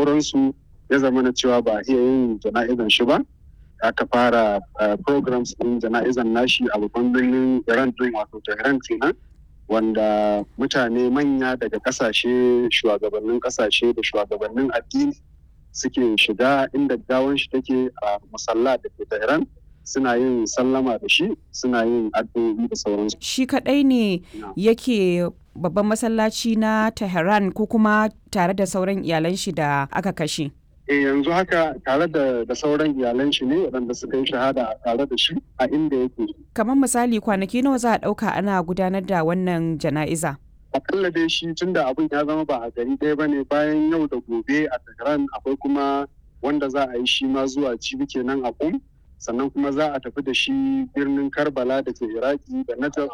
sauransu ya zama na cewa ba iya yin jana'izan shi ba aka fara programs din jana'izan nashi a babban birnin iran din wato tehran kenan wanda mutane manya daga kasashe shugabannin kasashe da shugabannin addini suke shiga inda gawan shi take a musalla da ke tehran suna yin sallama da shi suna yin addu'o'i da sauransu shi kadai ne yake babban masallaci na tehran ko kuma tare da sauran iyalan shi da aka kashe e yanzu haka tare da, da sauran iyalan shi ne waɗanda suka yi shahada tare da shi a inda yake. Kamar misali kwanaki nawa za a ɗauka ana gudanar da wannan jana'iza? Akalla dai shi tun da abin ya zama ba a gari ɗaya ba ne bayan yau da gobe a Tehran akwai kuma wanda za a yi shi ma zuwa cibi kenan a kum sannan kuma za a tafi da shi birnin Karbala da ke Iraki da Najaf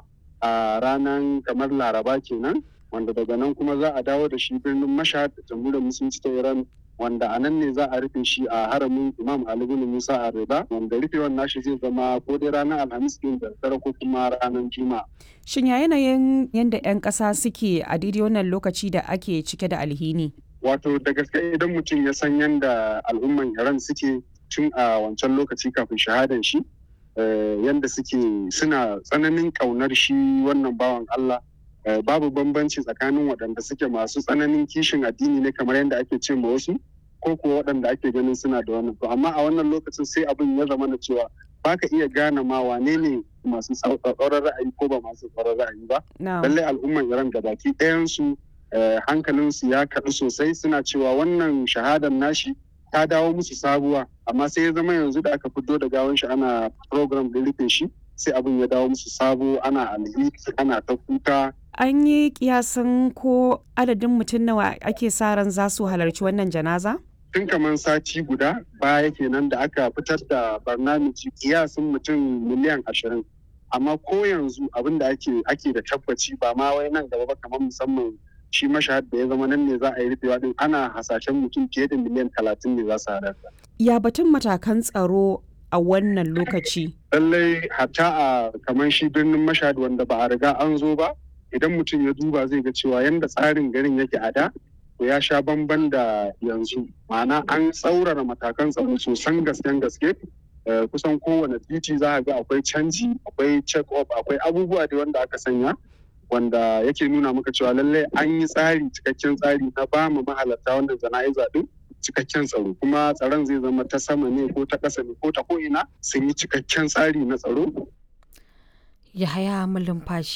a ranar kamar Laraba kenan wanda daga nan kuma za a dawo da shi birnin Mashhad da jamhuriyar musulunci ta Iran wanda a nan ne za a rufe shi a haramin imam ali bin musa a rida wanda rufewar nashi zai zama ko dai ranar alhamis din da dare ko kuma ranar juma'a shin ya yanayin yadda 'yan ƙasa suke a daidai wannan lokaci da ake cike da alhini wato da gaske idan mutum ya san yadda al'umman iran suke tun a wancan lokaci kafin shahadan shi yadda suke suna tsananin ƙaunar shi wannan bawan allah babu bambanci tsakanin waɗanda suke masu tsananin kishin addini ne kamar yadda ake ce ma wasu ko kuwa waɗanda ake ganin suna da wannan to amma a wannan lokacin sai abin ya zama na cewa ba ka iya gane ma wane ne masu tsauraran ra'ayi ko ba masu tsauraran ra'ayi ba lallai al'umman iran da baki ɗayansu hankalinsu ya kaɗu sosai suna cewa wannan shahadar nashi ta dawo musu sabuwa amma sai ya zama yanzu da aka fito da gawan shi ana program da rufe shi sai abin ya dawo musu sabo ana alheri ana ta kuka an yi kiyasin ko adadin mutum nawa ake sa ran za su halarci wannan janaza? Tun kamar sati guda baya kenan da aka fitar da barnamiji kiyasin mutum miliyan ashirin. Amma ko yanzu abin da ake ake da tabbaci ba ma wai nan gaba ba kamar musamman shi mashahad da ya zama nan ne za a yi rufewa din ana hasashen mutum fiye da miliyan talatin ne za su halarta. Ya batun matakan tsaro a wannan lokaci? Lallai hatta a kamar shi birnin mashahad wanda ba a riga an zo ba idan mutum ya duba zai ga cewa yadda tsarin garin yake a da to ya sha bamban da yanzu ma'ana an tsaurara matakan tsaro sosan gasken gaske kusan kowane titi za a ga akwai canji akwai check up akwai abubuwa da wanda aka sanya wanda yake nuna maka cewa lallai an yi tsari cikakken tsari na ba mu mahalarta wannan jana'iza din cikakken tsaro kuma tsaron zai zama ta sama ne ko ta ƙasa ne ko ta ko'ina sun yi cikakken tsari na tsaro Yahaya Malumfashi